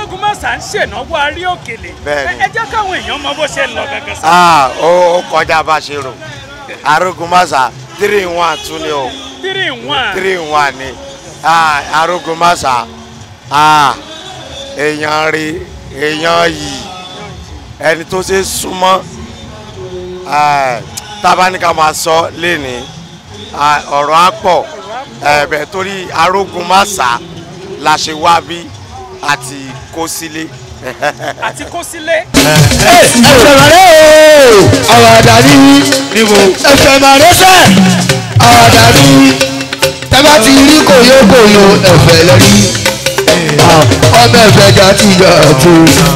arógun mọ́sà ń ṣènáwó arí òkèlè Bẹ́ẹ̀ni. ẹ jẹ́ káwọn èèyàn mọ bó ṣe ń lọ gangan sá. ah ó ó kọjá bá a ṣe rò arógun masa three in one tún ni o three in one three in one ni ah arógun masa ah èèyàn rí èèyàn yìí ẹni tó ṣe súnmọ́ ah, tábánikà máa sọ léni ah, ọ̀rọ̀ á pọ̀ ẹ̀bẹ̀ torí arógun masa la ṣe wá bí àti kó sílé. àti kó sílé. ẹsẹ̀ màrẹ́ o àwàdà ní níbo ẹsẹ̀ màrẹ́ sẹ́ àwàdà ní tẹ́bá ti rí kòyókòyó ẹ̀fẹ̀ lẹ́rí ọmọ ẹ̀fẹ̀ jà ti yà tó.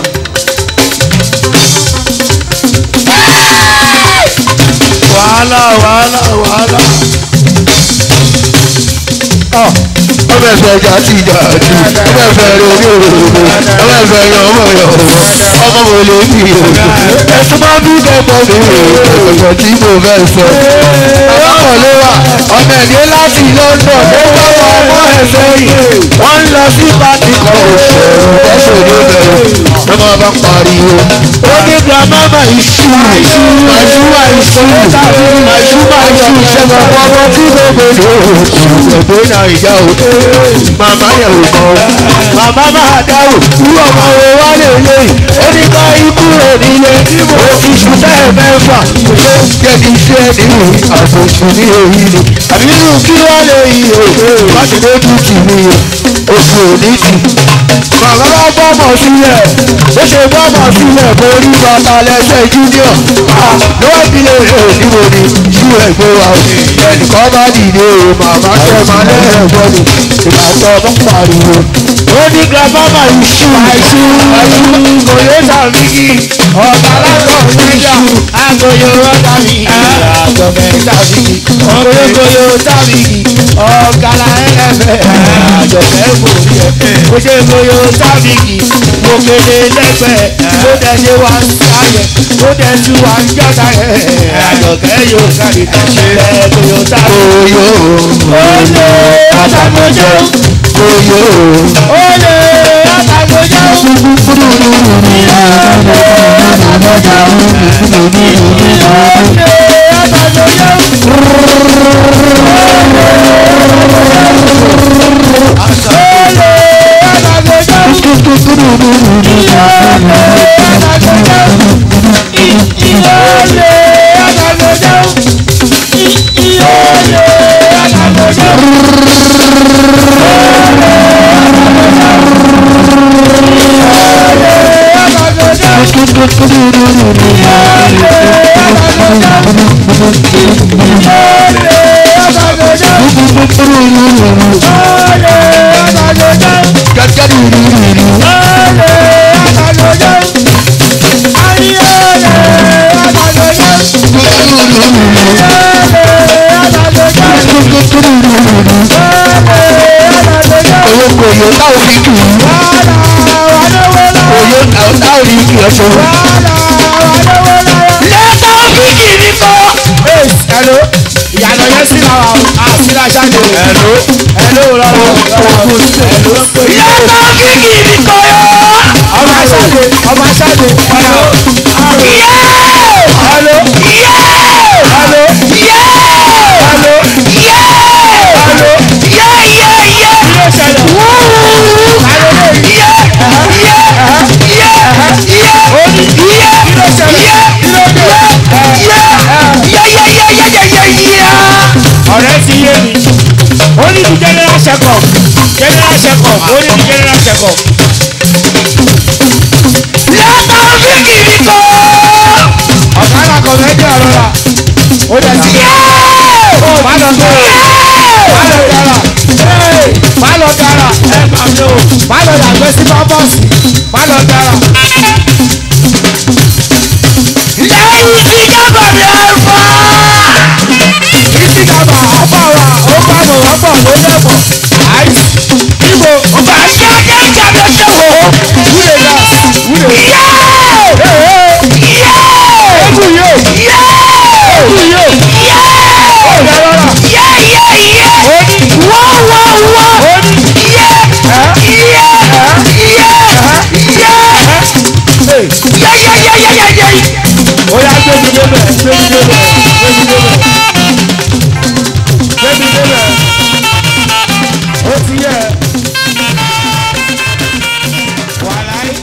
wàhálà wàhálà wàhálà ọmọ ẹ̀fẹ̀ jà ti yà tó ọmọ ẹ̀fẹ̀ rẹ̀ orí òróró ọmọ ẹ̀fẹ̀ yọ ọmọ yọ ọmọ mo lè bí ẹtú máa bí dẹ́gbọ́ mi ọ̀sẹ̀ tí mo fẹ́ sọ. ọlọ́kọ̀lé wa ọmọ ẹ̀dẹ́ láti London ló bá wà ọmọ ẹ̀ sẹ́yìn wọ́n ń lọ sí pàtí kan òṣèlú ẹ̀sùn ní bẹ̀rẹ̀ ló máa bá pariwo. ó ní gramama iṣu màṣúwà iṣu màṣúwà iṣu ṣẹ̀fọ̀ ọmọ tí mo gbèdé ẹ̀gbẹ́ náà ìjà o màmá yẹ̀ wò kọ́ màmá máa dáwò irú ọmọ wo wá lè léyìí ó ní ká ikú rẹ̀ nílé ó ti ṣùtẹ́ mẹ́fà jẹ́ kí iṣẹ́ ní àbòsùn ní èyí ni àbí nínú kí wá lè yí o láti lójú tì mí o oṣù òní tì. bàbá bá bọ́mọ̀ sílẹ̀ ó ṣe bọ́mọ̀ sílẹ̀ mo rí bàtà lẹ́sẹ̀ júnior lọ́wọ́ ìdílé rẹ̀ níbo ni ṣú ẹ̀gbẹ́ wa o ẹnìkan bá dìde o màmá tẹ́ máa lẹ́yìn ẹ̀gbọ́n mi ìgbà tó ọmọ pariwo ó ní grandmama iṣu iṣu iṣu kòyó sàmìkì ọ̀gá lágbọ̀ níjà àgòyò rọ́dà mi àgọ̀gẹ̀ sàmìkì kòyókòyó sàmìkì ọ̀gá la ẹ̀fẹ̀ àjọ̀fẹ́ mòrí ẹ̀ kò ṣe kòyó sàmìkì mo kéde lẹ́gbẹ̀ẹ́ mo dẹ̀ ṣe wá sáyẹ̀ mo dẹ̀ tún wá jọ́ta ẹ̀ àjọ̀kẹ́ yóò kárí ẹ̀ kòyó sàmìkì. kòyó àtàkójó kòyó olè àtàkójó. Oyo táwọn fi kì í. Oyo táwọn fi kì í ọ̀ṣọ́. Lẹ́tà fi kì í nìkan. Hello, ìyànà yẹn sí ra wa a sí ra ṣáde. Hello, hello lọ́wọ́ lọ́wọ́ hello. Lẹ́tà fi kì í nìkan yọ. Ọmọ aṣáde, ọmọ aṣáde. Hello, Yẹ́! hello, Yẹ́! hello, Yẹ́! hello. Yẹ́! Yẹ́ yẹ́ yẹ́! Kí ló ṣẹlẹ̀? Wúúú! Hello, Yẹ́! Yẹ́! Yẹ́! Yẹ́! Oní Yẹ́! kí ló ṣẹlẹ̀? Yẹ́! Kí ló dé? Yẹ́! Yẹ́ yẹ́ yẹ́ yẹ́ yẹ́ yẹ́ yẹ́! Ọ̀rẹ́ ti yé mi. Ó ní di general check up. General check up. Ó ní di general check up. Lẹ́tà fi kì í nìkan. Ọ̀gá náà kọ̀ mẹ́jọ àrọ́ra. Ó dẹ̀ ti yé. Má lọ sọ̀rọ̀. Má lọ dára. Má lọ dára. Ẹ máa mi o. Má lọ yàgbẹ́ sí pápásì. Má lọ dára. Lẹ́yìn tí jábọ̀ mi ẹ̀ fọ́. Ìsì dàgbà ọ̀pọ̀ wa ó bá mọ̀ wọ́pọ̀ ló lẹ́bọ̀. Àìsí. Ibo Ọba ṣe ọjọ́ ìjàmbá ṣe wò ó. wúlò yá. Wúlò yá. Yẹ́! Egwu yóò. Yẹ́! Egwu yóò. Yẹ́! Ó yẹ lọ́la. Yẹ́ yẹ́ yẹ́! Ó ní. Wọ́ wọ́ wọ́! Ó ní. Yẹ́! Ẹ́. Yẹ́! Yẹ́! débẹ̀ gbé mi débẹ̀ gbé mi débẹ̀ gbé mi débẹ̀ ó ti yẹ. wàláì.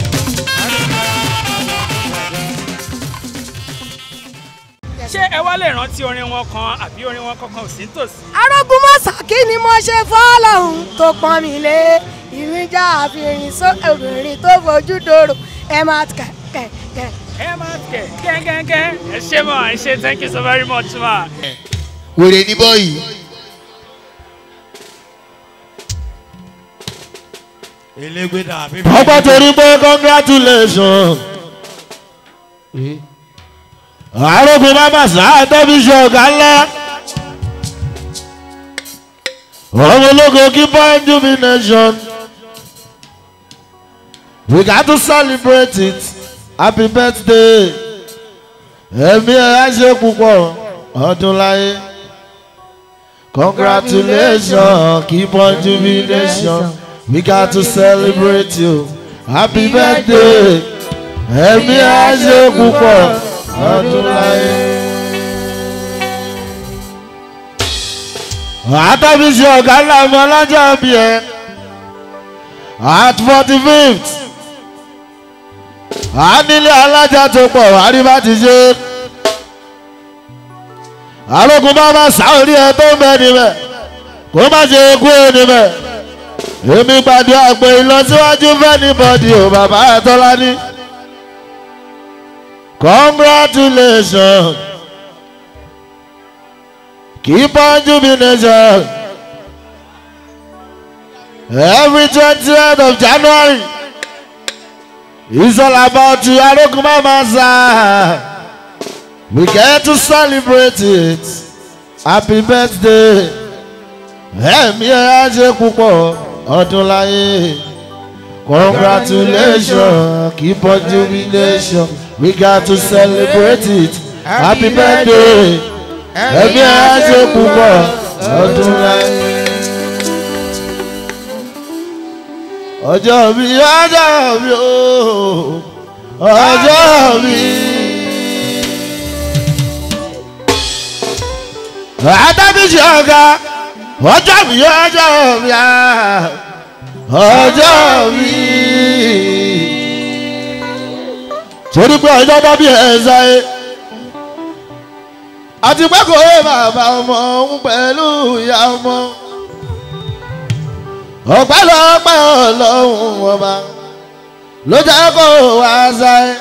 ṣé ẹ wá lè rántí orin wọn kan àbí orin wọn kankan ò sí nítòsí. arógun mọ́sá kí ni mo ṣe fọ́lọ́hún tó pọ́n mi lé ìrìnjà àfihàn só obìnrin tó fojú dòrò ẹ máa kẹ̀ kẹ̀ kẹ̀. ẹ máa kẹ kẹ́ńkẹ́ńkẹ́ ẹ ṣé mọ̀ ẹ ṣé thank you so very much ma. wèrè ní bọ́ọ̀yì. elégbèdà àbí. ọgbọ́n torí pé congratulation. àrògùn bàbá sáà tóbi ṣe ọ̀gá ńlá. ọmọ ológo kí point jubilation. we got to celebrate it happy birthday. ẹ̀mí ẹ̀ á ṣe púpọ̀ ọdún láyé. congratulations keep on jubilation. We got to celebrate you. Happy birthday. Ẹ̀mí àṣẹ púpọ̀ ọdún láyé. Àtàbíṣe ọ̀gá làwọn ọlọ́jọ́ bí ẹ. At forty fifth. A nílé alájà tó pọ̀ wárí bá ti ṣe. Àlòkù bàbá sáórí ẹ tó ń bẹ níbẹ̀. Kó má ṣe kú ẹ níbẹ̀ èmi gbàdúrà pé ìlọsíwájú fẹ́nibọ́dì ò bàbá àtọ́lání. congratulations keep on jubilation every twentieth of january is all about you arogun mama sa we get to celebrate it happy birthday ẹ̀mí ẹ̀ á ṣe púpọ̀ ọdún láyé congratulations keep on jubilation we got to celebrate it happy birthday ẹbí ẹ ṣe púpọ̀ ọdún láyé. ọjọ́ mi ọjọ́ mi ooo ọjọ́ mi. àtàbíṣe ọ̀gá ọjọ́ mi ọjọ́ mi ah, ọjọ́ mi. torí pé ọjọ́ bá bí ẹ̀ ṣáyé àti pé kò yé bàbá ọmọ òun pẹ̀lú ìyá ọmọ ọ̀pẹ́lọpẹ́ ọlọ́run ọba ló jẹ́ kó wá ṣáyé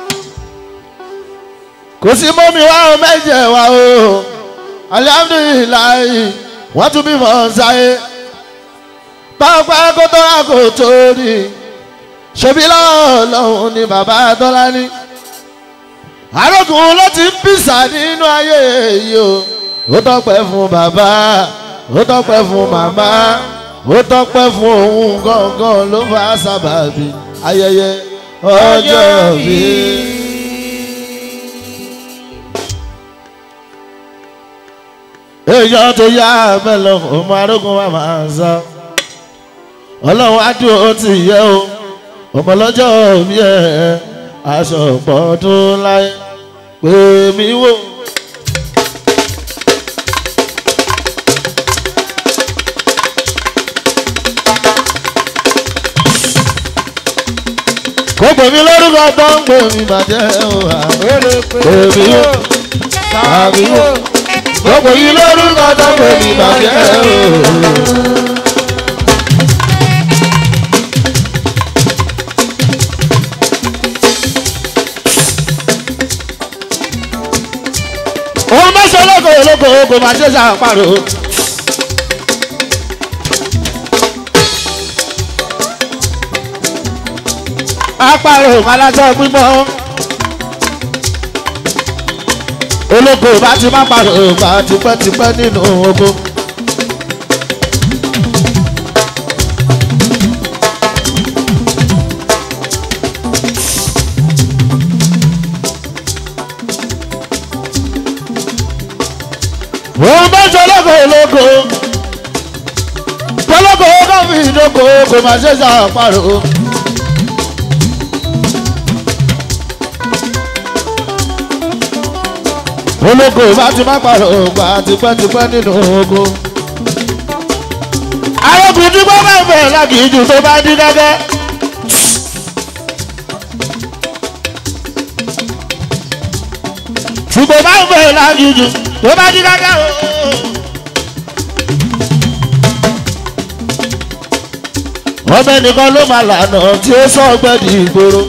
kò sí mọ́mí wá ọ mẹ́jẹ̀ wá o alihamdulilayi wọ́n tún bímọ ṣáyé pápá kó tó rà kó tó rí ṣebí lọ́ọ̀lọ́hún ni bàbá tọ́lá ní arógun ló ti ń pìsà nínú ayé yìí o ó tọpẹ́ fún bàbá ó tọpẹ́ fún màmá ó tọpẹ́ fún òun gangan ló fà sábàbí ayẹyẹ ọjọ́ bíi. èèyàn tó yá mẹ́lọ ọmọ arógun wa máa ń sọ ọlọ́run á dúró ó ti yẹ o ọmọ lọ́jọ́ mi ẹ̀ aṣọ ọ̀pọ̀dún láyé pé mi wò. kò pè mí lórúkọ tó ń pè mí bàjẹ́ òwà pè mí wò tàbí wò kò pè mí lórúkọ tó ń pè mí bàjẹ́ òwà. òun bá ṣe olóko olóko kò máa ṣe ṣàpàrọ̀. apàrọ̀ alájọ pípọ́ olóko bá ti má pàrọ̀ bá tipẹ́tipẹ́ nínú oko. òun bá ṣe olóko olóko tọ́lọ́kọ̀ ó kàn fi ìdókò kò máa ṣe ṣàpàrọ̀. olóko bá ti má pàrọ̀ ògbà tipẹ́tipẹ́ nínú oko. arókùn tí wọ́n bá fẹ́ lákìíjù tó bá dín gẹ́gẹ́. ṣùgbọ́n bá fẹ́ lákìíjù tó bá dín gẹ́gẹ́ o. ọmọ ẹnìkan ló máa lànà tí ó sọ ọgbẹ́ di ìgboro.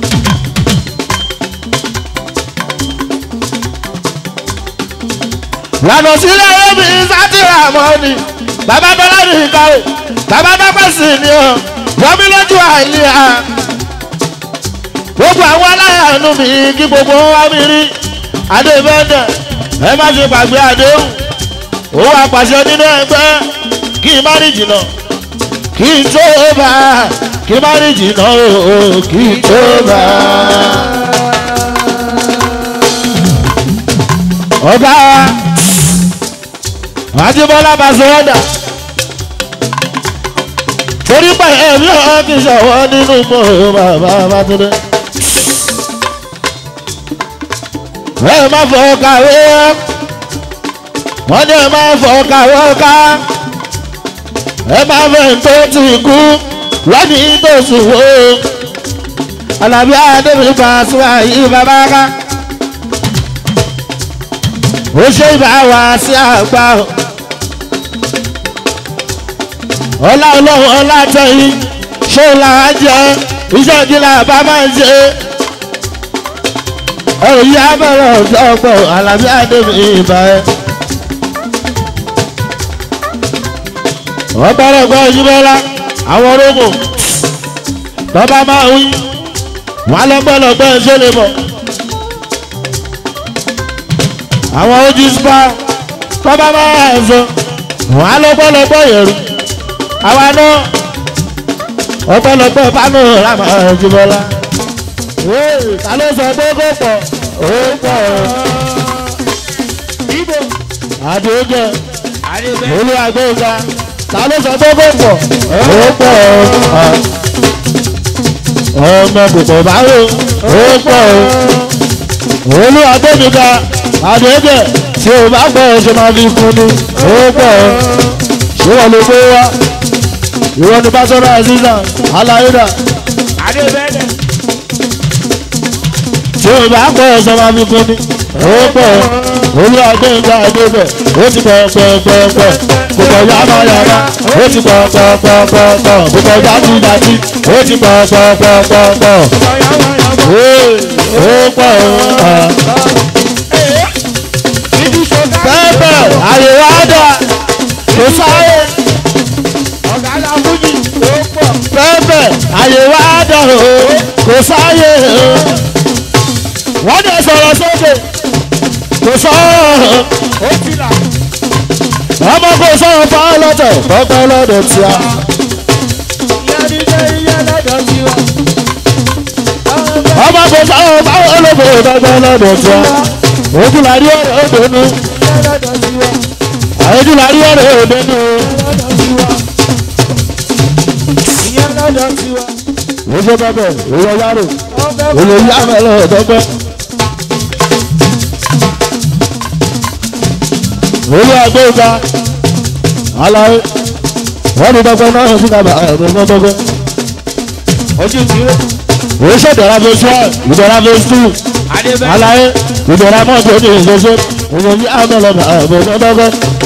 lànà sílẹ̀ ẹ̀mí sátìrà mọ́ni bàbá bọ́lá ní ìkàwé bàbá bàbá sì ni ọ wọ́n lójú àìlíà gbogbo àwọn aláyàánú mi kí gbogbo wọn wá mi rí adébẹ́ndẹ̀ ẹ má ṣe gbàgbé àdéhùn owó apàṣẹ nínú ẹgbẹ́ kí n má rí jìnnà kí n tó bá kí n má rí jìnnà o kí n tó bá. ọ̀gá wa àjíbọ́lá bá sọ ọ́dà torí pé ẹ̀mí ọ̀hún kì í ṣọ̀wọ́ nínú mọ́ bàbá bàtúndé. ẹ má fọ kàwé wọ́n ní ẹ má fọ kàwé ká ẹ má fẹ́ tó ti kú lọ́dún tó sùn wò alábí adébíyí Pasuma yìí bàbá ká ó ṣe ìbá wa sí àgbà ọlá ọlọ́run ọlá tẹ̀yìn ṣé là á jẹ iṣẹ́ ìdílé àbá máa ń ṣe ẹ̀rù yá bẹ̀rẹ̀ ọ̀dọ́gbọ̀ alábí àdébí ìbá ẹ̀. wọ́n bẹ̀rẹ̀ gbọ́ ìjúbọ́lá àwọn orógùn bàbá máa ń wí wọ́n á lọ́gbọ́lọ́gbọ́ ẹ̀ṣẹ́ lè bọ̀ àwọn ojú spa bàbá máa ń sọ wọ́n á lọ́gbọ́lọ́gbọ́ yẹ̀rù àwa náà ọ̀pọ̀lọpọ̀ pánú làmà ìjúbọ́lá ta ló sọ pé kó pọ̀ ó pọ̀ ibo àdéhùn olùwàgbéga ta ló sọ pé kó pọ̀ ó pọ̀ ọmọ kòkò báwo ó pọ̀ olùwàgbéga àdéhùn tí o bá pọ̀ ṣe máa fi kún ni ó pọ̀ ṣé wọ́n lè gbé wá ìwọ ni bá sọ́nà àzízà aláìdá adébẹ́dẹ̀ tí o bá pọ̀ ṣe máa fi kún ni ó pọ̀ olùwàgbéga àdéhùn ó ti pọ̀ pọ̀ pọ̀ pọ̀ kòkò yàrá yàrá ó ti pọ̀ pọ̀ pọ̀ pọ̀ pọ̀ kòkò jáde jáde ó ti pọ̀ pọ̀ pọ̀ pọ̀ pọ̀ ó pọ̀ pẹ́pẹ́ àyèwò àdá kò sáré ọ̀gá la fújì ó pọ̀ pẹ́pẹ́ àyèwò àdá kò sáré wọ́n dẹ̀ sọ̀rọ̀ sókè kò sọ̀rọ̀ ó ti là ọmọ kò sọ̀rọ̀ fáwọn lọ́tẹ̀ tọ́pẹ́ lọ́dọ̀ tí a. ìyá dídé iye lọ́dọ̀ sí wa. ọmọ kò sọ̀rọ̀ fáwọn olóko tọ́pẹ́ lọ́dọ̀ tí a. ojú la rí ọ̀rẹ́ òdenu iye lọ́dọ̀ sí wa. ojú la rí ọ̀rẹ́ òdenu lọ́dọ̀ sí wa. iye lọ́dọ̀ sí wa. ojú bẹ́bẹ̀ ìwọ yàrá ó fẹ́ olè yá mẹ́lẹ̀ tọ́pẹ́. olú àgbéga aláwé wọ́n ní tọ́pẹ́ náà sí kàbà ẹ̀ẹ́dẹ́gbọ́n tọ́pẹ́. ojú ìdúró. òun ṣèdọ̀ra phase one ìdọ̀ra phase two adébẹ́dẹ̀ aláyé ìdọ̀ra mọ́tò ní ìṣẹ́ṣẹ́ òun ní àmọ́lọ́mọ́ ẹ̀ẹ́dẹ́gbọ́n tọ́pẹ́.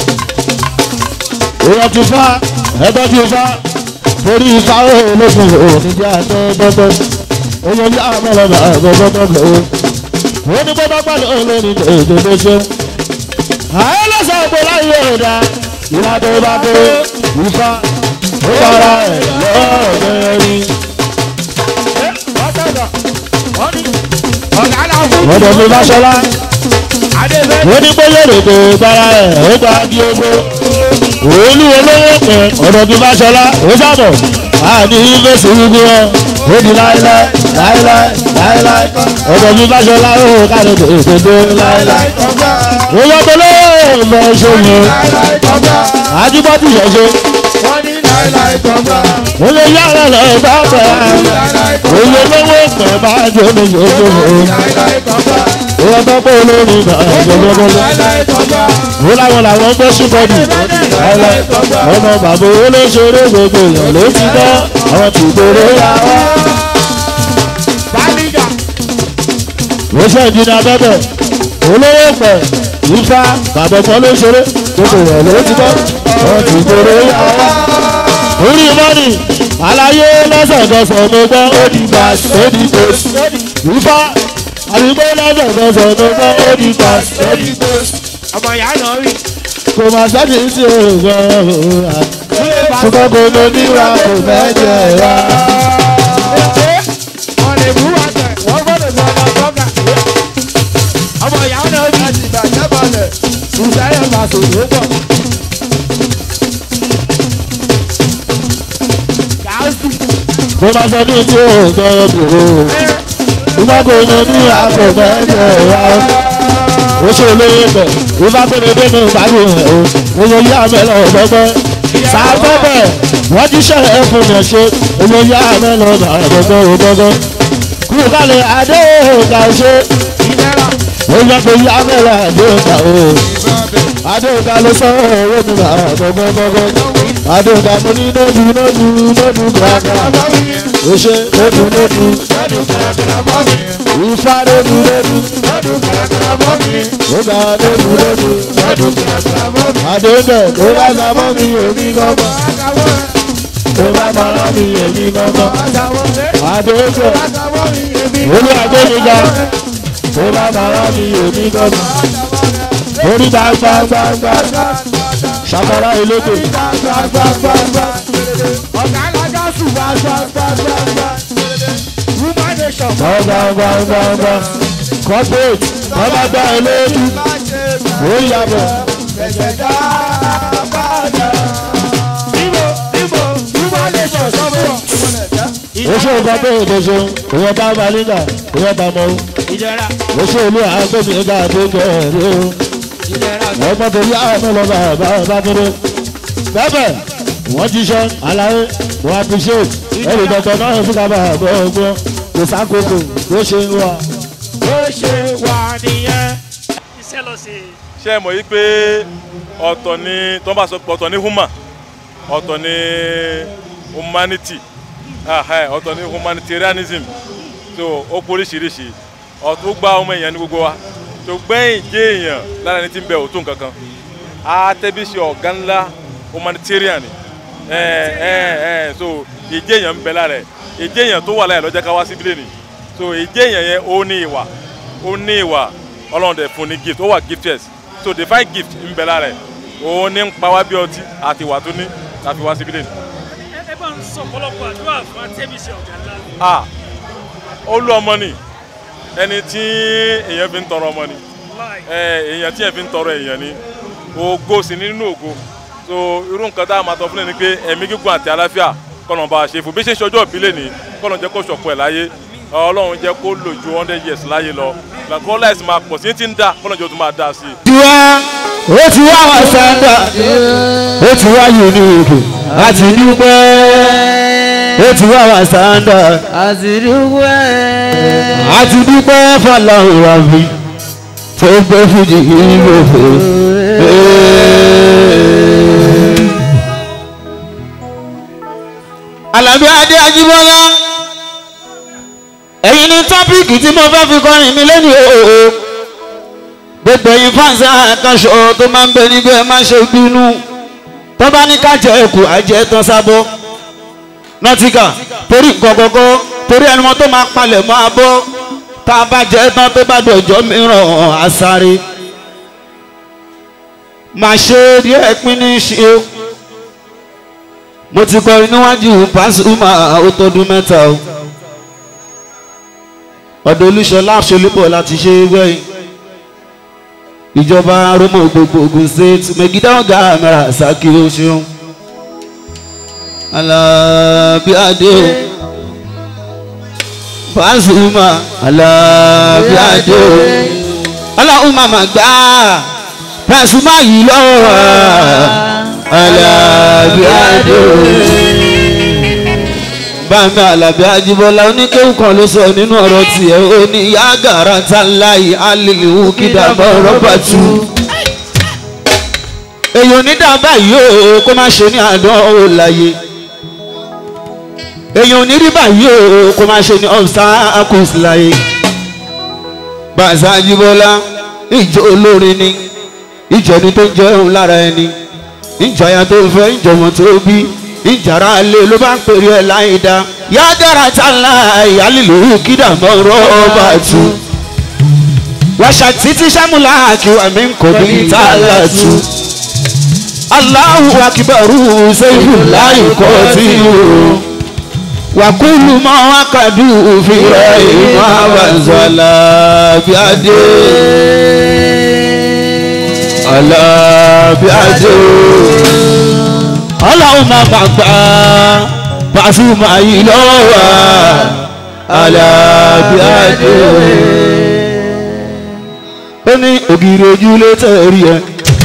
èèyàn ti fa ẹ̀dọ́ ti fa torí ifá olókùn òní jẹ́ àtọ́gbọ́tọ́ èèyàn ní àmọ́lọ́mọ́ ẹ̀ẹ́dẹ́gbọ́n tọ́pẹ́ òun ní bọ́dọ́ pàdé olórí èdè ló ṣe. ààyè lọ́sàn án pé láyé ọ̀dà ìlà tó bá dé ifá ó bára ẹ̀ lọ́ọ̀dẹ́ rí. ọ̀sẹ̀dọ̀ wọ́n ní ọ̀gá la fújì. ọ̀dọ̀ mi bá ṣọlá adébẹ́dẹ̀ ó ní bóyá èrèkò bára ẹ̀ ó gba di ogbó. òòlù olówó pẹ̀ ọ̀dọ̀ mi bá ṣọlá ó sábọ̀ àní fèsì gbogbo wọn ó di láéláé láéláé láéláé ọ̀dọ̀ mi bá ṣọlá ó kárí ètò láéláé. ó yọ tó lóò mọ ṣòwò àjíbọ́tì ṣẹ̀ṣẹ̀ wọ́n ní láìláì gbọ̀ngàn. ó lè yára lọ bá pẹ̀ láìláì òye lówó pẹ̀ bá jẹ́ mi ṣòwò. láìláì gbọ̀ngàn. ìwọ tó pé olórin náà gbọgbọgbọ ó láwọn làwọn gbé ṣùgbọ́dù ọmọ bàbá olóṣèré gbogbo èèyàn ló ti gbọ́ àwọn tí gbòòrò yà wá. ó ṣe ìdíni abẹ́bẹ̀ olówó pẹ̀ ifá bàbá ọmọ olóṣèré gbogbo èèyàn ló ti gbọ́ àwọn tí gbòòrò yà wá. orí mọ́nì àlàyé lọ́sọ̀gọ́sọ̀ mo gbọ́ ó di bàs ó di bòs ifá àdìgbò lọ́sọ̀gọ́sọ̀ mo gbọ́ ó di bàs ó di bòs ọmọ ìyá náà rí. kò má sẹ́ni tí o gbọ́ òwúrà ṣùgbọ́n kò mọ níwà kò fẹ́ jẹ wá. wọ́n lè bú wa tẹ̀ wọ́n gbọ́dọ̀ sọ ọmọ bọ́gà. ọmọ ìyá náà rí. ìṣẹ́yẹ̀ máa sòrò pọ̀. gáàsì. kò má sẹ́ni tí o gbọ́ òwúrà ṣùgbọ́n kò mọ níwà kò fẹ́ jẹ wá. ó ṣe olóyè bẹ̀ ìfá péré dénú ìbálò rẹ̀ o oyè yá mẹ́lọ̀ ọ̀gbọ́gbọ́ sàgbọ́bẹ̀ wọ́n ti ṣe é fún mi ṣe oyè yá mẹ́lọ̀ ọ̀gbọ́gbọ́ ọ̀gbọ́gbọ́ kú kálẹ̀ adé òkà ṣe ìlera. oyè pé yá mẹ́lọ̀ adé òkà o adé òkà ló sọ owó mi bá ọ̀gbọ́gbọ́gbọ́ adé òkà mo ní lójú lójú lójú gbàgbà ó ṣe lójú lójú ìfá lójú lójú ó gbà lójú lójú adé òkà tó bá sábọ́ mi èmi gbọ́gbọ́ tó bá sábọ́ mi èmi gbọ́gbọ́ adé òkà olú àgbẹ̀míga tó bá sábọ́ mi èmi gbọ́gbọ́ orí gbàgbàgbàgbà ṣàkàrà ìlókè ọ̀gá alájà sùn wá gbàgbàgbà. woman nation. gbàgbàgbàgbà corporate bàbá gbà ìlókè ó yàbọ̀ Ibo Ibo woman nation sọ́kọ̀. oṣù corporate oṣù ìwọ̀n bá balígà ìwọ̀n bá mọ́ ìjẹra oṣù olú àgbẹ̀míga tó kẹ̀rẹ́ o. ìjẹra. ọgbọ́n tó yá ọmọ lọ bá bá bá kéré. bẹ́ẹ̀ wọ́n ti ṣe àlàyé wọ́n appreciate ẹ̀rì dọ̀tọ̀ náà fún kábà bọ́ ọgbọ́n kò sákòókò tó ṣe ń wà. bó ṣe wà nìyẹn. iṣẹ́ lọ sí i. ṣé ẹ mọ̀ yí pé ọ̀tọ̀ ni tó bá sọ pé ọ̀tọ̀ ni human ọ̀tọ̀ ni humanity ah, eh, ọ̀tọ̀ ni humanitarianism so ó pọ̀ oríṣiríṣi ọ̀tún gba ọmọ èèyàn ní gbogbo wa tó gbẹ̀yìn jẹ́ èèyàn lára ẹni tí ń bẹ òtún kankan àtẹ̀bí ṣe ọ̀gá ńlá humanitarian ni ẹ ẹ ẹ so ìjẹ́ èèyàn ń bẹ lára ẹ̀ ìjẹ́ èèyàn tó wà láyà lọ́jọ́ ká wá síbílẹ̀ ni so ìjẹ́ èèyàn yẹn ó ní ìwà ó ní ìwà ọlọ́run dẹ̀ fún ní gift ó wà gifted so divine gift ń bẹ lára ẹ̀ òun ní ń pa wá bí ọtí àti ìwà tó ní láti wá síbílẹ̀ ni. ẹ ẹ bá ń sọ ọ̀pọ̀lọpọ̀ àdúrà fún atẹ́bíṣẹ́ ọ̀gá ńlá. ah ó lú ọmọ ni ẹni tí èèyàn fi ń tọrọ ọmọ ni láì ẹ èèyàn tí èèyàn fi ń tọrọ èèyàn ni ògo sì ní nínú ògo so irú nǹkan tá a máa tọ́ fún ẹ ni pé ẹ̀mí gígùn àti àlàáfíà kọ́nà bá a ṣe fún bí ṣe ń ṣọjọ́ ìbílẹ̀ ni kọ́nà jẹ́ kó ṣọ̀pọ̀ ẹ̀ láyé ọlọ́run jẹ́ kó lò ju hundred years láyé lọ làkọ́ láìsí máa pọ̀ sí ti ń dá kọ́nà jẹ́ ó tún máa dá sí i. tiwa ó ti wá wá sáńdà ó ti wá unique àti dúpẹ́ ó ti wá wá sáńdà àti dúpẹ́ fọláhùn rabi tó gbé fújì yìí gbòfò. Àlàbí Adé Ajíbọ́lá ẹ̀yin ní tọ́pìkì tí mo fẹ́ fi kọrin mi lẹ́nu òòó gbogbo ẹ̀yin fáǹsì àkànṣọ tó máa ń bẹ níbẹ̀ ẹ má ṣe bínú tó bá ní ká jẹ ẹkù àjẹ tán sábọ́ nọtíkà torí nǹkan kọ́kọ́ torí ẹni wọn tó máa palẹ̀ máa bọ́ tá a bá jẹ tán tó bá dọ̀jọ́ mìíràn àsáré máa ṣe díẹ̀ pín ní ṣe o mo ti kọrin níwájú Pasuma ó tọdún mẹ́ta o ọ̀dọ̀ olúṣọlá àṣọlẹ́bọ̀ láti ṣe wẹ́yìn ìjọba romo gbogbo Ògùn state megidá ọ̀gá mẹ́ra saki o ṣeun Alábí Adé o Pasuma Alábí Adé o ọlọ́run màmá gbá Pasuma yìí lọ́wọ́ Alábí Adé o bàmí alábí ajíbọ́lá oníkéwù kan ló sọ nínú ọ̀rọ̀ tiẹ̀ ó ní yàgàrà tàláì alìlíwù kídàbọ̀ rọ́bà tú. èèyàn onídàbà yìí ó kó má ṣe ní àdán ó láyé èèyàn onírí báyìí ó kó má ṣe ní obstacles láyé. bàzá ajíbọ́lá ìjọ olórin ni ìjọ ni tó ń jẹun lára ẹni ìjọya tó fẹ́ ìjọmọ tó bí ìjàrá alẹ́ ló bá ń pèrè ẹ̀ láì dá yádára tá ńlá ìyálìlú kídà mọ́ rọ́ọ̀bà tù wàṣà títí sàmúlà àkíwà mi ń kò bí tá a là tù aláhu akibaru sẹ́yìn láì kọ́ tí o wàkúlù mọ́ wákàdù òfin rẹ̀ ìmọ̀ àbàzọ́lá bí adé alábíàdé ọlọ́run máa ma gbà Pasuma yìí lọ́wọ́ alábíàdé ó ní ògiri ojúlé tẹ̀rí ẹ.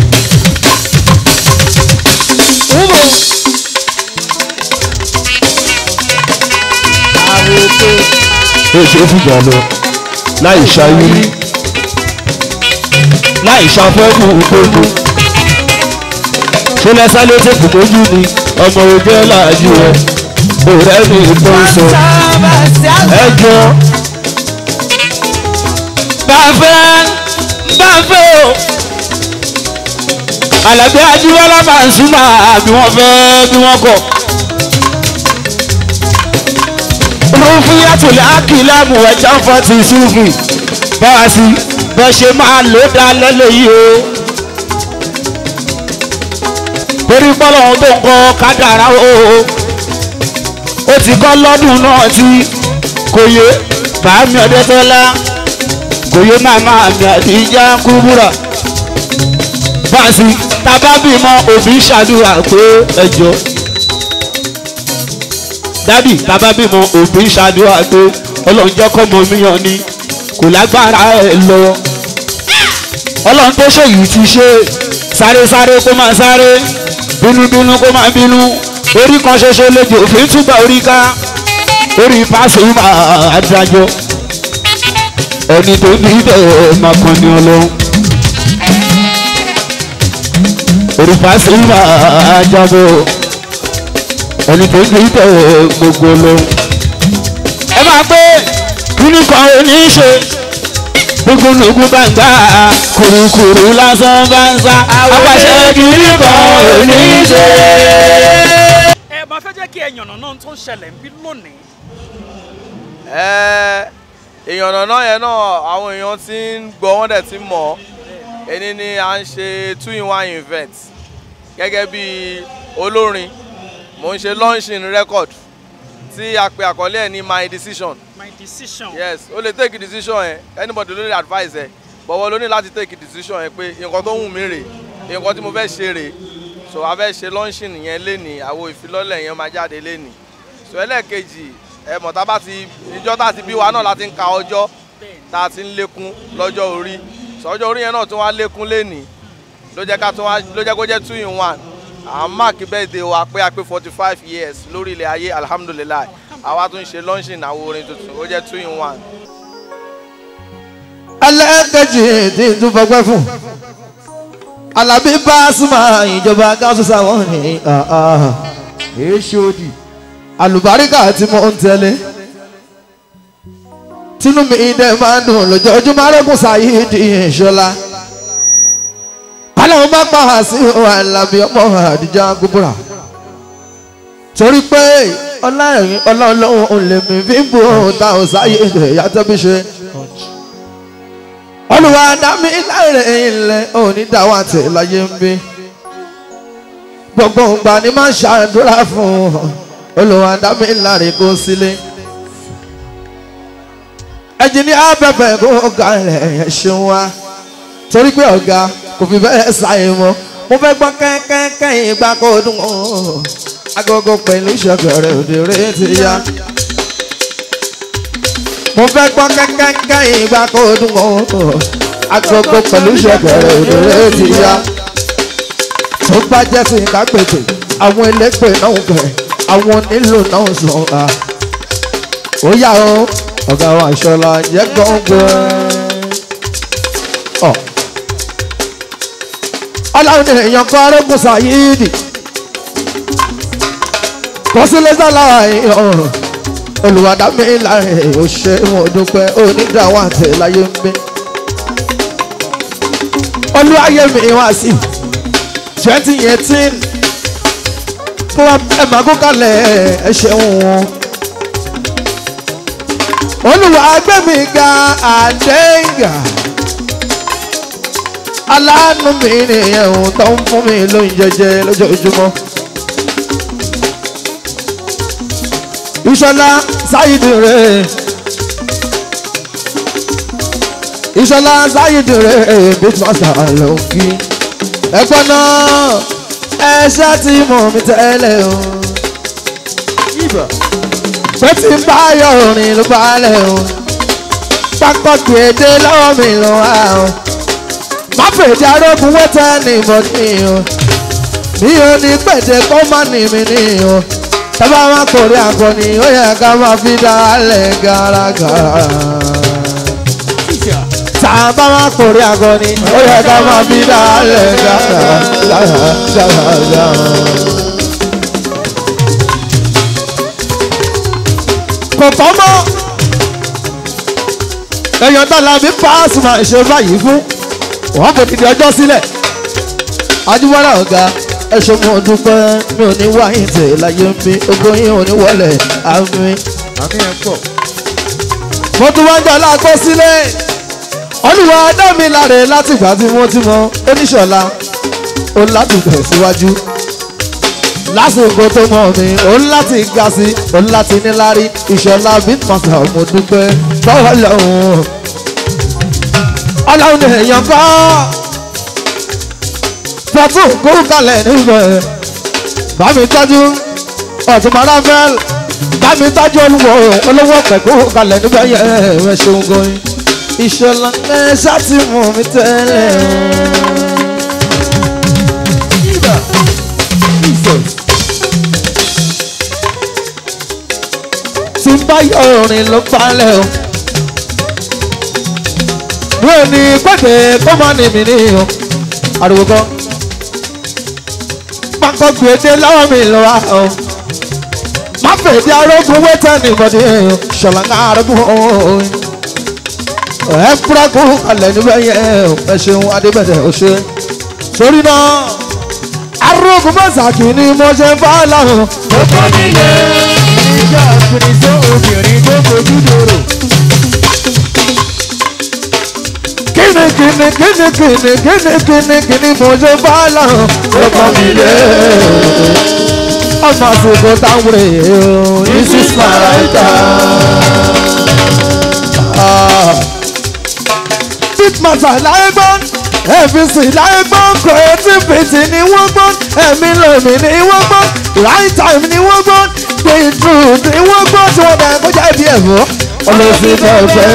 ó ṣe é fìjà lọ láì ṣayúrí láì ṣàfẹ́kù gbogbo ṣe lẹ́sẹ̀ ló ti kùtójú ni ọmọ ojú ẹ̀ láàjú rẹ̀ òrẹ́ mi tó ń sọ ẹjọ́ bàfẹ́ bàfẹ́ o Àlàbí Ajíbọ́lá máa ń súnmọ́ bí wọ́n fẹ́ bí wọ́n kọ̀ rúfúyàtò lákìlámù ẹ̀já fọ́tì sùfì báwa sí bọ́ ṣe máa lò dá lẹ́lẹ̀ yìí o. torí pọ́lọ́ tó ń kọ́ kádàrá o. ó ti kọ́ lọ́dún náà tí kò yé bàámi ọ̀dẹ́tọ́lá kò yé màmá mi àdíjà kúbúrà. báàsì tábà bímọ òbí ṣàdúrà pé ẹjọ́ dádì tábà bímọ òbí ṣàdúrà pé ọlọ́run jẹ́ kọ́mọ mi yàn ni kò lágbára ẹ lọ ọlọ́run tó ṣe yìí ti ṣe sáré sáré kó máa sáré bínúbínú kó máa bínú orí kan ṣoṣo lójú òfin túbọ̀ orí ká orí Pasuma adájọ́ ẹni tó ní bẹ́ẹ̀ máa kàn ní ọlọ́run orí Pasuma ajábọ̀ ẹni tó ní bẹ́ẹ̀ gbogbo ọlọ́run ẹ máa gbé kíní kan ò ní í ṣe gbogbogbò bá ń gbà kùrùkùrù lásán bá ń sá apàṣẹ kíní kan ò ní í ṣe. ẹ máa fẹ́ jẹ́ kí ẹ yànnà náà tó ń ṣẹlẹ̀ ń bí lónìí. Ẹ, èèyàn ọ̀nà yẹn náà àwọn èèyàn ti ń gbọ́ wọ́n dẹ̀ ti mọ̀ ọ́ ẹni ni à ń ṣe two in one event gẹ́gẹ́ bí olórin mò ń ṣe launching record tí a pe àkọlé ẹ̀ ní my decision my decision. yes o lè take decision ẹ anybody ló lè advise ẹ bọ̀wọ̀ ló ní láti take decision ẹ pé nǹkan tó wù mí rè nǹkan tí mo fẹ́ ṣe rè so a fẹ́ ṣe launching yẹn lénìí àwọn ìfilọ́lẹ̀ yẹn máa jáde lénìí so ẹlẹ́ẹ̀kejì ẹ mọ̀ tá a bá ti ìjọ tá a ti bí wa náà láti ń ka ọjọ́ tá a ti ń lékún lọ́jọ́ orí so ọjọ́ orí yẹn náà tún wá lékún lénìí ló jẹ́ ká tún wá ló jẹ́ kó jẹ́ two in one à ń máàkì birthday wa pé a pé forty five years lórí ilẹ̀ ayé alhamdulilayi àwa tún ṣe launching àwọn orin tuntun ó jẹ́ two in one. ẹlẹ́ẹ̀kejì tí n tún fọgbẹ́ fún Àlàbí Pasuma ìjọba gáúsù sáwọn ní èṣòdì àlùbáríkà tí mo ń tẹ́lẹ̀ tínú mi dẹ̀ máa ń dùn lójoojúmọ́ arẹ́kùn sáyéèdì ìṣọ́lá aláwọ̀ bá pa á sí Àlàbí ọmọ àdìjà gbogbogbò torí pé ọlọ́run ọlọ́run ò lè mí fi ń bò ó ta ò sáyéèdì yàtọ̀ bí ṣe olùwà dàmí láìrè ilẹ̀ òní dáwọ́ àti láyé ń bí gbogbo ìgbà ni máa ń ṣàdúrà fún olùwà dàmí láìrè kó sílé ẹnjìní abẹ́bẹ́ kó ga ẹ̀ ṣeun wa torí pé ọ̀gá kò fi bẹ́ẹ̀ ṣàyè mọ́ mo fẹ́ gbọ́ kẹ́kẹ́kẹ́ ìgbà kó dùn ó agogo pẹ̀lú ìṣọ̀kẹ̀rẹ̀ òdèrè ti yá mo fẹ́ gbọ́ kẹ́kẹ́kẹ́ ìgbà kó dùn ó agogo pẹ̀lú ìṣọ̀kẹ̀rẹ̀ òdèrè ti yá tó bá jẹ́ sí ká pètè àwọn elépè náà bẹ̀ àwọn onílù náà sùn à ó yà ó ọ̀gá wa ìṣọ̀lá jẹ́ gbọ̀ngbọ̀n. ọ̀ ọlọ́run ní èèyàn kan arógùn sàyíìdì kò sí lẹ́sà láàyè ọ̀rọ̀ olùwàdàmí láàrin ò ṣe wọn dúpẹ́ onídàáwọ̀ àtẹ láyé ń gbé olúwayé mi wá sí twenty eighteen kó wá ẹ máa kó kalẹ̀ ẹ ṣeun wọn olùwà gbẹ̀mí ga àdéhìgà aláàánú mi nìyẹn òun tó ń fún mi lóúnjẹ jẹ lójoojúmọ́. ìṣọlá sáyidì rẹ ìṣọlá sáyidì rẹ big master ló ń kí ẹgbọ́n náà ẹ ṣáà ti mọ̀ mi tẹ́lẹ̀ o pé tí ń bá yọ orin ló balẹ̀ o pápá gbèdé lọ́wọ́ mi ló wá o má fèdè arógun wẹ́tẹ́ ní ìbọ̀dí o mi ò ní pèdè kó má ní mi ní o tábà má kórè àkọni ó yẹ ká má fi dálẹ̀ gàràgàrà tábà má kórè àkọni ó yẹ ká má fi dálẹ̀ gàràgàrà. kò tọ́ mọ́ èèyàn dọ́là bí pass máa ṣe báyìí fún wọ́n kò dìde ọjọ́ sílẹ̀ ajúwọ́lá ọ̀gá ẹ̀ṣọ́ mo dúpẹ́ mi ò ní wáyé tè láyé ń bí ogún yín ò ní wọlé àmì. àmì ẹ̀ pọ̀. mo tún wá ń jọ láàkó sílẹ̀ olùwà dámi láre látìgbà tí wọ́n ti mọ oníṣọ̀lá ó láti tẹ̀síwájú lásìkò tó mọ̀ mi ó láti ga sí ó láti níláárí ìṣọ̀lá bitmasa mo dúpẹ́ báwa lọ́hùn ọlọ́run ní èèyàn kọ́ pọ̀tù kó kalẹ̀ níbẹ̀ bá mi tọ́jú ọ̀túnmọ̀lá fẹ́l bá mi tọ́jú olúwo olówó pẹ̀kú kalẹ̀ níbẹ̀ yẹ ẹ ṣeun gan ìṣọ̀lá ẹ ṣáàtì mọ̀ mi tẹ́lẹ̀ tí ń bá yọ orin ló balẹ̀ o mi ò ní pẹ́ẹ́tẹ́ kó má ní mi ní o ariwo kan pákó gbèdé lọ́wọ́ mi lọ wá o má fèdí arógun wẹ́tẹ́ nìbọ̀dé o ṣọ̀làǹkà arógun o ẹ fúrakú alẹ́ níbẹ̀ yẹ o ẹ ṣeun adébẹ̀tẹ̀ o ṣe sórí náà arógun mọ́sàkì ni mo ṣe ń bá láwọn. ó kọ́ nílé ìjà àfìrìsọ́ obìnrin tó fojú dòrò. kíni kíni kíni kíni kíni kíni kíni mo ṣe bá láwọn. ó kọ́ mi lé ọmọ àsìkò táwọn èèyàn ní sísá ìta. bitmata láyé gbọ́n fbc láyé gbọ́n creativity ni wọ́n gbọ́n ẹ̀mí lèmi ni wọ́n gbọ́n right time ni wọ́n gbọ́n the truth ni wọ́n gbọ́n tí wọ́n dẹ̀ kọjá ibi ẹ̀fọ́ ọlọ́sìn fẹ́fẹ́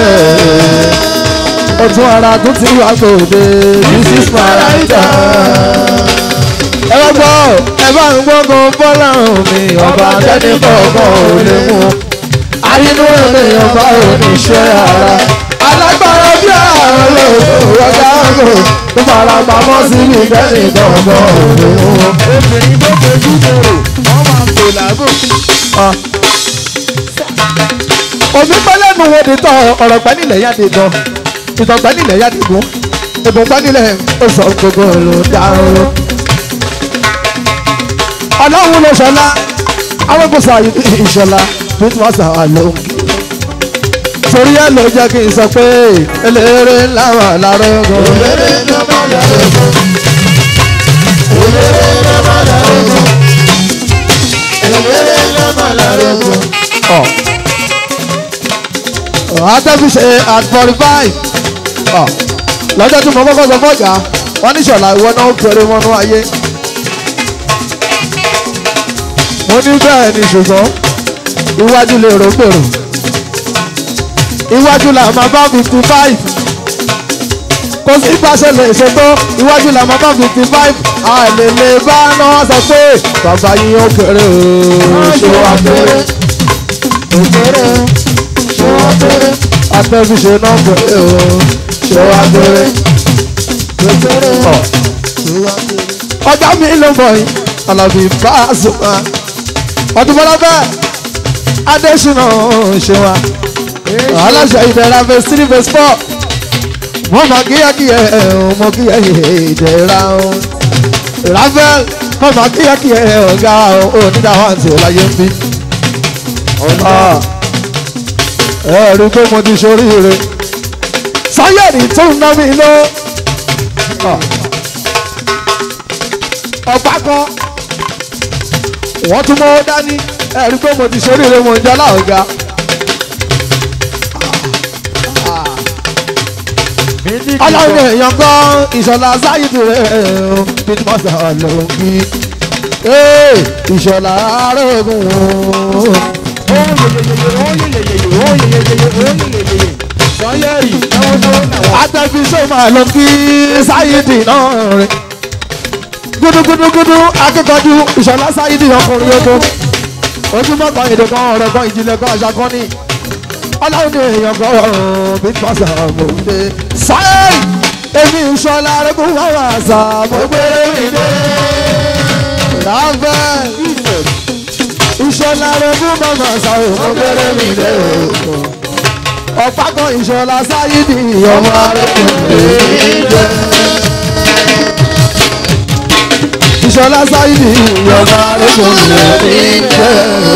ọtún ara tó ti wá gbòde this is my right time. ẹ bá gbọ́ ẹ bá ń gbọ́ngàn bọ́lá mi ọba tẹ́ni kọ̀ọ̀kan ò lè mú àyínú ènìyàn bá oníṣẹ́ ara alágbára bí àwọn olóògùn ọjà ọgùn tó fara pamọ́ síbi tẹ́ni kọ̀ọ̀kan ò lè mú. obìnrin tó fojú dòrò wọ́n máa ń tò lágùn. omi pẹ́lẹ́nu wo di tán ọ̀rọ̀ pẹ́ nílẹ̀ yá di tán ìtàn pẹ́ nílẹ̀ yá di gún ìbùn pẹ́ nílẹ̀ ó sọ gbogbo ló dáró. ọlọ́run ló ṣọlá arógbòsà ìṣọlá bí wọ́n sà wà lóhùn. torí ẹ ló jẹ́ kí n sọ pé eléré ńlá wà lárógún. eléré ńlá wà lárógún. eléré ńlá wà lárógún. eléré ńlá wà lárógún. atẹ́kùn ṣe at forty five lọ́jọ́ tí mo kọ́kọ́ sọ fọ́jà wọ́n ní ṣọ̀lá ìwọ náà kéré mọ́nú ayé mo ní bẹ́ẹ̀ ni ṣùgbọ́n iwájú lè rò gbèrò iwájú là máa bá fifty five kò sí ìpàṣẹ lè ṣètò iwájú là máa bá fifty five àlèlè bá náà sọ pé bàbá yín ó kéré o ṣé wàá kéré ó kéré àtẹ́bíṣe náà pé o ṣé wá gbére gbére ọ̀ ọjà mi ló bọ̀ yìí alábì bá a sùn wá ọdún bọ́lá bẹ́ẹ̀ adésínà ṣe wá aláṣẹ ìdẹ̀ra verse three verse four wọ́n mọ kíyẹ́kíyẹ́ mọ kíyẹ́kíyẹ́ ìdẹ̀ra rafael wọ́n mọ kíyẹ́kíyẹ́ ọ̀gá onídàáwáǹtì ọ̀láyé ń bí ẹ rí i pé mo ti ṣoríire sáyẹ̀rì tó ń ná mi lọ ọ̀pá kan wọ́n tún mọ́ dání ẹ rí i pé mo ti ṣoríire mo ń jẹ́ láọ̀gá. ọlọ́run èèyàn gan ìṣọ̀lá sáyidì rẹ̀ bíi mọ́sá ló ń bí ìṣọ̀lá arógun atẹ́fíṣọ́ máa lọ kí sáyidì náà rẹ̀ gúdúgúdúgúdú akẹ́kọ̀ọ́jú ìṣọ̀lá sáyidì ọkùnrin yóò tó ojúmọ́ kan èdè kan ọ̀rọ̀ kan ìjìnlẹ̀ kan àṣà kan ní ọlọ́run ní èèyàn kan ọ̀rọ̀ bí pàṣẹ àmọ̀dé sáyẹ̀ èmi ìṣọ̀lá arẹ́gùn wà wà sà mo gbére mi dé láfẹ́ ìṣọ̀lá arẹ́gùn wà wà sà mo gbére mi dé ọ̀pá kan ìṣọ̀lá sáyídì ọmọ arẹ́gùn mi dé ìṣọ̀lá sáyídì ọmọ arẹ́gùn mi dé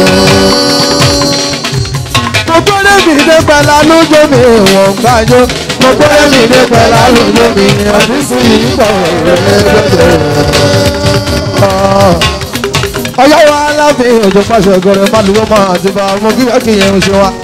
mo gbọ́dọ̀ mi dé pẹ̀lá lójó mi wọ̀n gbájọ́ mo gbọ́dọ̀ mi dé pẹ̀lá lójó mi ọdún sí ìgbọ̀ ọyọ́ wa láàfin òjò pàṣẹ ọgọrẹ málùwọ́ máa ti bá mo kí wọ́n kì í yẹn ṣe wa.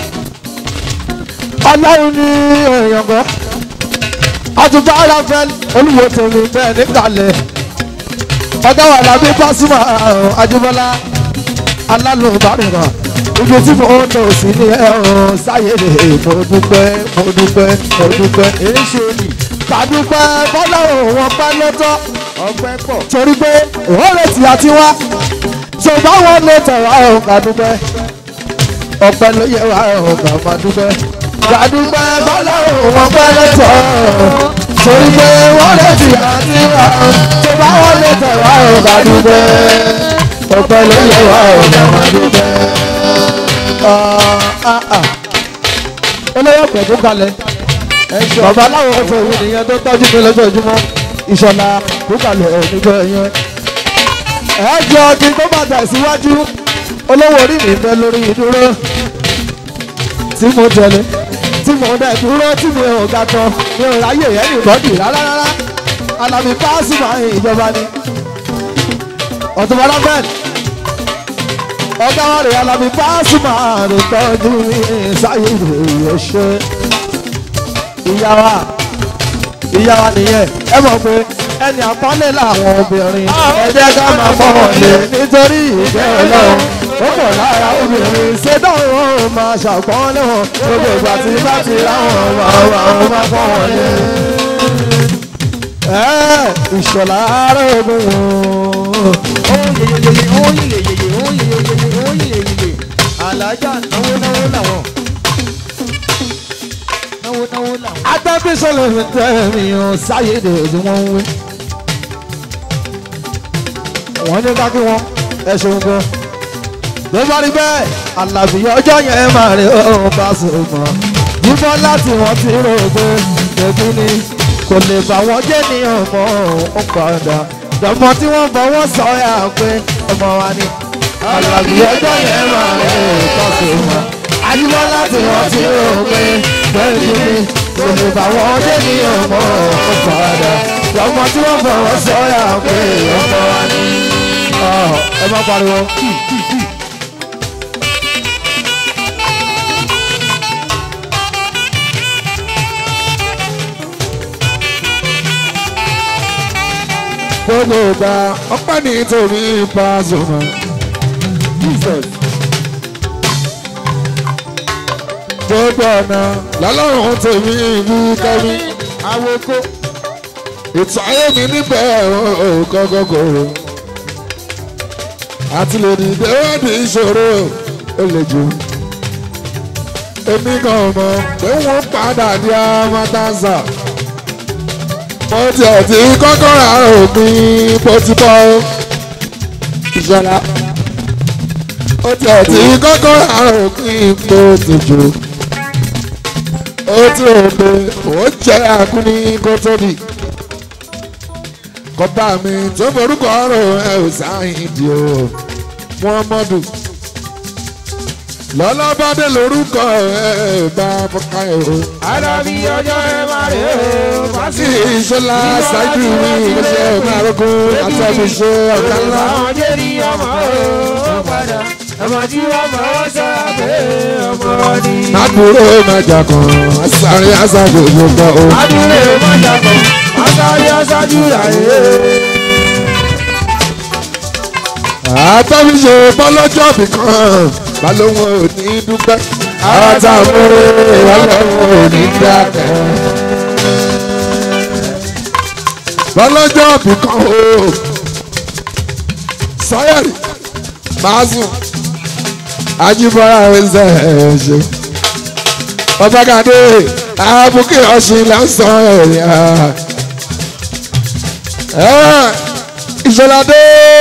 ọlọ́run ní èèyàn kan àtúntò aráfẹ́ olúwo tèmi bẹ́ẹ̀ nígbàlẹ̀ ọ̀gá wà lábẹ́ pásímà àjùmọ̀lá alálùbárìn kan ibi tí mo ń lọ sí ní ẹ̀rùn sáyé lè mo dúpẹ́ mo dúpẹ́ mo dúpẹ́. èso ni. kàdúpẹ́ bọ́lá òun ọpẹ́ lọ́tọ́. ọpẹ́ pọ̀. torí pé òun lè tì àti wá. tó bá wọn lè tẹ̀wá òun kàdúpẹ́. ọpẹ́ ló yẹ wá òun kà máa dúpẹ́. kàdúpẹ́ bọ́lá òun ọpẹ́ lọ́tọ́. torí pé wọ́n lè tì àti wá. tó bá wọn lè tẹ̀wá òun kàdúpẹ́. ọpẹ́ ló yẹ wá òun kà máa dúpẹ́ olóyè ọ̀pẹ̀ tó kalẹ̀ bàbá aláwọ̀ ọ̀fẹ́ òun nìyẹn tó tọ́jú mi lójoojúmọ́ ìṣọ̀lá tó kalẹ̀ nígbà yẹn. ẹ jọ kí n tó máa tẹ̀síwájú olówó orí mi fẹ́ lórí ìdúró tí mo tẹ̀lé tí mo dẹ̀ dúró tí mi ò ga tán mi ò ráyè yẹn ní bọ́dì rárá rárá alábí páàsì máa ń ìjọba ni ọ̀tún bọ́lá bẹ́ẹ̀ ọgá wa rè alábí pásímà rè tọ́jú sáyé rè ṣe ìyá wa ìyá wa nìyẹn ẹ mọ̀ pé ẹni àpọ́nlé làwọn obìnrin ẹ jẹ́ ká máa fọwọ́ lé nítorí ìfẹ́ ọlọ́run ó pọ̀ lára obìnrin ṣé dáhùn ó máa ṣàpọ́nlé wọn gbogbo ìgbà tí bá ti ráwọn àwọn àwọn máa fọwọ́ lé. ẹ ìṣọ̀lá ara ogun wọn alájà náwó náwó làwọn náwó náwó làwọn. adábísọ̀lẹ̀ mi tẹ́ mi ò sáyédè tí wọ́n ń wí. wọ́n ní ká kí wọ́n ẹ ṣeun gan. ló bá rí bẹ́ẹ̀ àlàbí ọjọ́ yẹn máa rí ọ̀hún bá sọ̀gbọ́n. yíbọn láti wọ́n ti rò pé ẹbí ni kò lè bá wọn jẹ́ ní ọmọ òun padà. dọ̀mọ́ tí wọ́n bọ̀ wọ́n sọ yà pé ọmọ wa ni. àlàbí ọjọ́ yẹn máa rí ọ̀hún bá sọ̀gbọ́n. àyíbọn láti wọ́n ti rò pé ẹbí ni kò lè bá wọn jẹ́ ní ọmọ òun padà. dọ̀mọ́ tí wọ́n bọ̀ wọ́n sọ yà pé ọmọ wa ni. ẹ má pariwo. gbogbo ìgbà ọpẹ́ nítorí Pasuma. gbogbo ọ̀nà lọ́lọ́run tèmi ìlú kẹ́mi. awoko. ètò ayé mi níbẹ̀ kọ́kọ́kọ́rọ́. àti lè dìde wọ́n di ìṣòro ó lè jù. èmi kan mọ̀ pé wọ́n padà di amatanza mo tiẹ̀ ti kọ́kọ́ ra òpin bó ti bọ́ ìṣọ̀lá ó tiẹ̀ ti kọ́kọ́ ra òpin bó ti jò ó tí ò pé ó jẹ́ àkúní kó tóbi kọ́tà mi tó forúkọ ọ̀rọ̀ ẹ ò sáyìn di o muhammadu lọ́lọ́bàdé lórúkọ ẹ bá fọkà ẹ o. Àdàbí ọjọ́ ẹ máa rè é o. sí ìṣọlá ṣáájú mi ìgbésẹ̀ márùkún àtẹ̀bíṣe ọ̀gá ńlá. Àwọn jẹ́rìí ọmọ o padà. Ọmọ tí wọ́n mọ̀ ọ́ sọ́ra pé ọmọ ni. àbúrò májà kan sáré àṣàjò gbogbo o. Adúlé mọ́jà kan, aṣáájú aṣáájú ràyè. àtẹ̀bíṣe bọ́lọ́jọ́ bì kan balóhùn ò ní dúpẹ́. àwọn tá a múre balóhùn ò ní dákẹ́. bọ́lọ́jọ́ bì kan o. sọ́yẹ̀rì máa sùn ajibọra ẹsẹ ẹṣẹ ọbàgàdé àbùkù ọsìn lásán ẹyà ìṣọládé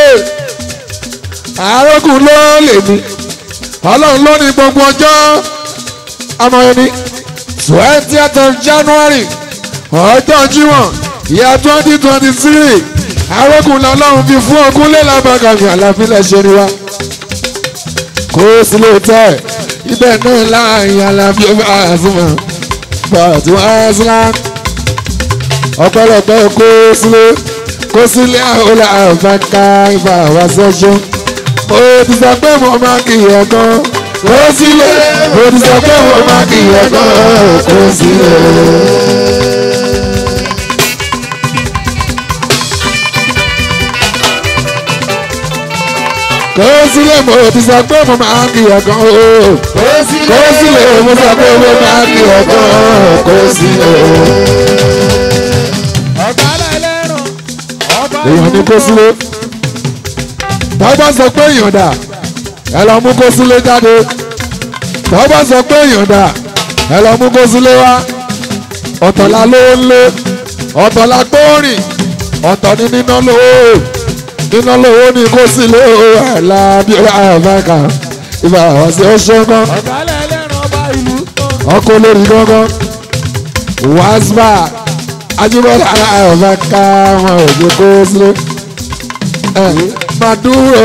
àárọ̀kùn ló lè mí ọlọ́run ló ní gbogbo ọjọ́ ọmọ ẹni twentieth of january ọjọ́ jíwọ̀n ìyá twenty twenty three àárọ̀kùn lọ́lọ́run fi fún ogún lẹ́làbàgàmì àlàfílẹ̀ ṣe ni wa kó sílé tẹ ibẹ̀ náà láàyè alábí ọba àzùmọ̀ bàtí wọ́n á sílá ọ̀pọ̀lọpọ̀ kó sílé kó sílé àhólà àfàkà ìfà wá sẹ́sọ́ mo ti sọ pé mo máa kì í ẹ̀kan kó sílé mo ti sọ pé mo máa kì í ẹ̀kan kó sílé. kó sílé mo ti sọ pé mo máa kì í ẹ̀kan o kó sílé mo sọ pé mo máa kì í ẹ̀kan kó sílé. Ọ̀gá lẹ́lẹ́rùn, ọba èèyàn ní kó sílé bàbá sọ pé èèyàn dà ẹ lọ mú kó sílé jáde bàbá sọ pé èèyàn dà ẹ lọ mú kó sílé wá ọ̀tọ̀ la ló ń lé ọ̀tọ̀ la gbóòrìn ọ̀tọ̀ ní níná lówó níná lówó ní kó sílé ẹ̀ la bí ó bá àbáka ìbá àwọn sí ọṣọ kan ọ̀gá lẹ́lẹ́rùn ọba ìlú. ọkọ lórí gángan wàásùbà ajibọlá àbáka wọn ò jẹ kó sílé ẹ máa dúró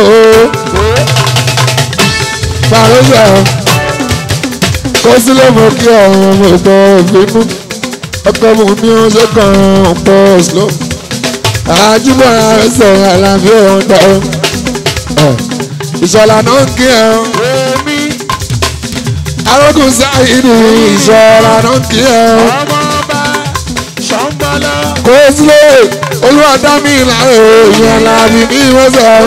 fàrọsẹ kó sílé mo kí ọ̀run mo gbọ́ ìbínú ọkọ mo ní oṣù kan pọ̀ slow ajibọlá ẹsẹ̀ àlàáfíà ọ̀hún dọ̀ ìṣọ̀lá náà ń kí ẹ̀ arógùn sáyidì ìṣọ̀lá náà ń kí ẹ̀ ọmọ ọba ṣọ́ngbọ́lọ́. kó sílé olúwadámi ìlànà èèyàn làbí ní ìwọ́sẹ̀.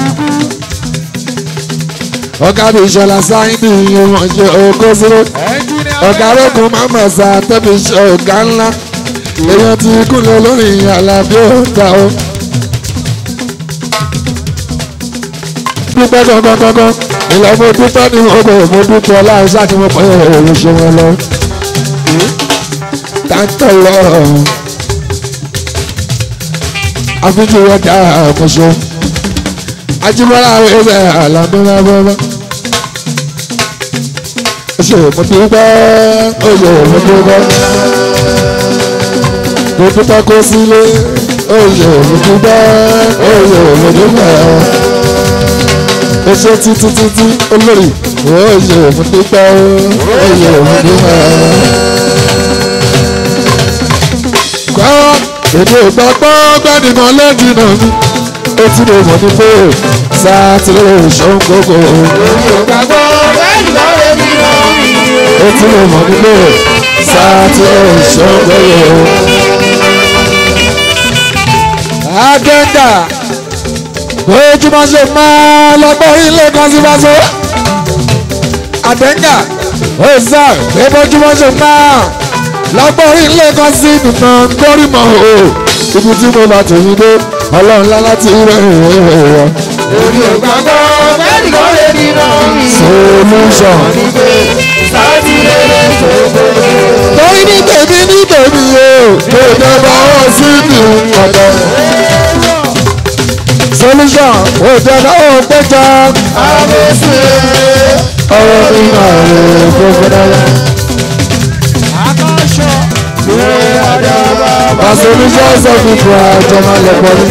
ọ̀gá bí ìṣọ̀lá sáyidì ìyẹn ṣe òkó sílé ọ̀gá arógùn máma sá tẹ́bi ṣe ọ̀gá ńlá èèyàn ti kúnlẹ̀ lórí àlàbí ọ̀gá o. dúpẹ́ gangan gangan ìlọ mo dúpẹ́ ní ọgbẹ́ mo dúpẹ́ ọláhùn sáà tí mo pẹ́ òun ṣe wọn lọ. táńtọ̀ lọ àfijì wọn dá àkóso ajibọlá ẹsẹ àlàmúlá bọbọ ṣe mo dúpẹ́ oyè mo dúpẹ́ mo dúpẹ́ kó sílé oyè mo dúpẹ́ oyè mo dúpẹ́ o ṣe títí títí olórí oyè mo dúpẹ́ oyè mo dúpẹ́ kọ́ èdè ìgbàgbọ́ gbẹ́nìkan lẹ́yìn náà mi ó ti lè mọ̀ ní pé sátìlẹ̀ ìṣòun gbogbo ìgbàgbọ́ lẹ́yìn lọ́rẹ́ mi lọ́rùn. ó ti lè mọ̀ ní pé sátìlẹ̀ ìṣòun gbogbo. agenda ojúmọ́ ṣe máa lọ́gbọ́n ilé kan sí fásó àdẹ́ngà ó sà pé bójúmọ́ ṣe máa lọ́gbọ́n ilé kan sí nìkan gbórímọ̀ o ibi tí mo bá tòun dé ọlọ́run lálá ti rẹ̀ wọ́n. Èmi ò gbàgbọ́ lẹ́yìn lọ́rẹ́ mi lọ́rùn. solution torí ní tèmi ní tèmi o kò jẹ́ bá wọn sí ní ọ̀dọ̀. solution kò jẹ́ bá wọn péjọ. ọ̀rọ̀ mi máa rè gbogbo dára. My solution sọ fún fún àjọmọ́ lẹ́pọ̀ ní.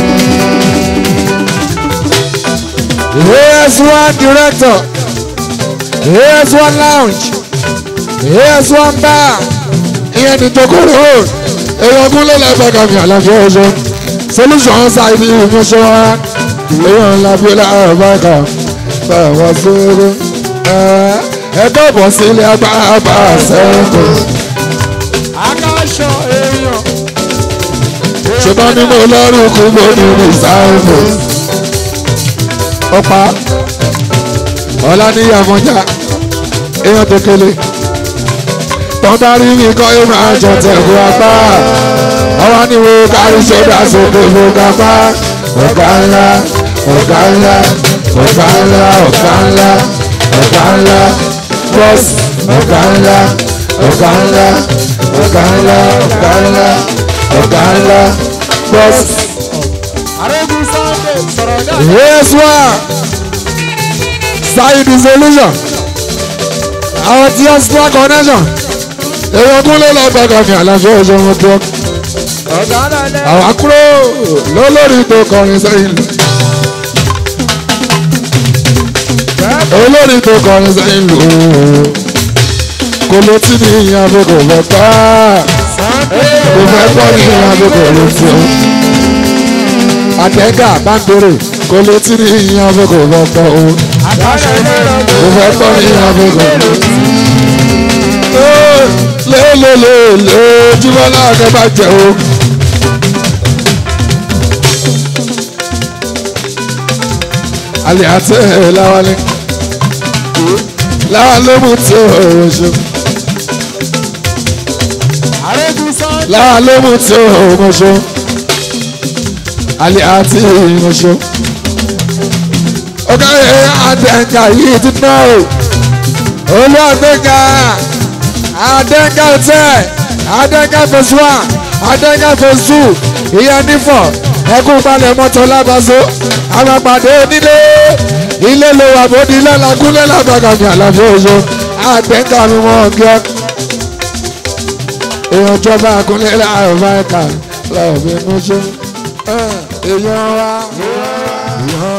AS1 director, AS1 lounge, AS1 bar, ìyẹn ní Tokoro road, èèyàn kúnlẹ̀ lẹ́gbẹ̀ẹ́ mi àlàáfíà ọ̀ṣọ́. Solution ṣáìdì ìmúṣọ wa, èèyàn ńlá bí láàárọ̀ báyìí bá wá sóore. Ẹ dọ̀bọ̀ sílé agbára bá a sẹ́yìn. akáṣọ èèyàn ṣùgbọ́n ní mo lọ́rùn kú mo ní ní sáàmù. ọ̀pá ọ̀la ní àmọ́jà èèyàn tó kélé tọ́ba rí mi kọ́ ẹ máa jọ tẹ̀kú apá ọwọ́ ní wo kárí sódà sókè mo ga pa ọ̀gá ńlá ọ̀gá ńlá ọ̀gá ńlá ọ̀gá ńlá ọ̀gá ńlá bọ́ọ̀sì ọ̀gá ńlá ọ̀gá ńlá ọ̀gá ńlá ọ̀gá ńlá ọ̀gá ńlá bọ́ọ̀sì. arógun sunday sọ̀rọ̀ náà. Yes, wa. Side solution. Àwọn tí wọ́n sọ connection. Èèyàn kún ló lọ gbọ́dọ̀ ní àlàáfíà ọjọ́ wọn tó. ọ̀gá náà lẹ́. Àwọn akúrò lólórí tó kọrin sẹ́yìn lù. Olórí tó kọrin sẹ́yìn lù. Kò ló tí ní ìyàn bó kò fẹ́ pa. Kò fẹ́ pọ́ ní ìyàn bó kò ló tí o. Àtẹ̀gà bá ń bèrè kò ló tí ní ìyàn bó kò fẹ́ pọ́ o. akáṣọ èèyàn Kò fẹ́ pọ́ ní ìyàn bó kò ló tí o. Lélelele Jíbọ́lá ọ̀gá bá jẹ o. Àlẹ́ àti ẹ̀ láwálé. Láwa ló mú tí o ṣe. arógun sunday. Láwa ló mú tí o ṣe. Àlẹ́ àti ìmọ̀ṣọ́. Ọ̀gá ẹ̀ àdẹ̀ǹkà yìí ti ná o. Olú àdẹ̀ǹkà àdẹ̀ǹkà hotel àdẹ̀ǹkà phase one àdẹ̀ǹkà phase two ìyẹn nífọ̀ ẹkún palẹ̀ mọ́tò lábàzó àmàpàdé onílé ilé ló wà bóde ilé làkúnlé làbàgà ní àlàfo oṣù àdẹ̀ǹkà mi mọ́ ọ̀gá èèyàn jọba àkúnlé láàrọ̀ máìkà láàrọ̀ bí mo ṣe èèyàn wa èèyàn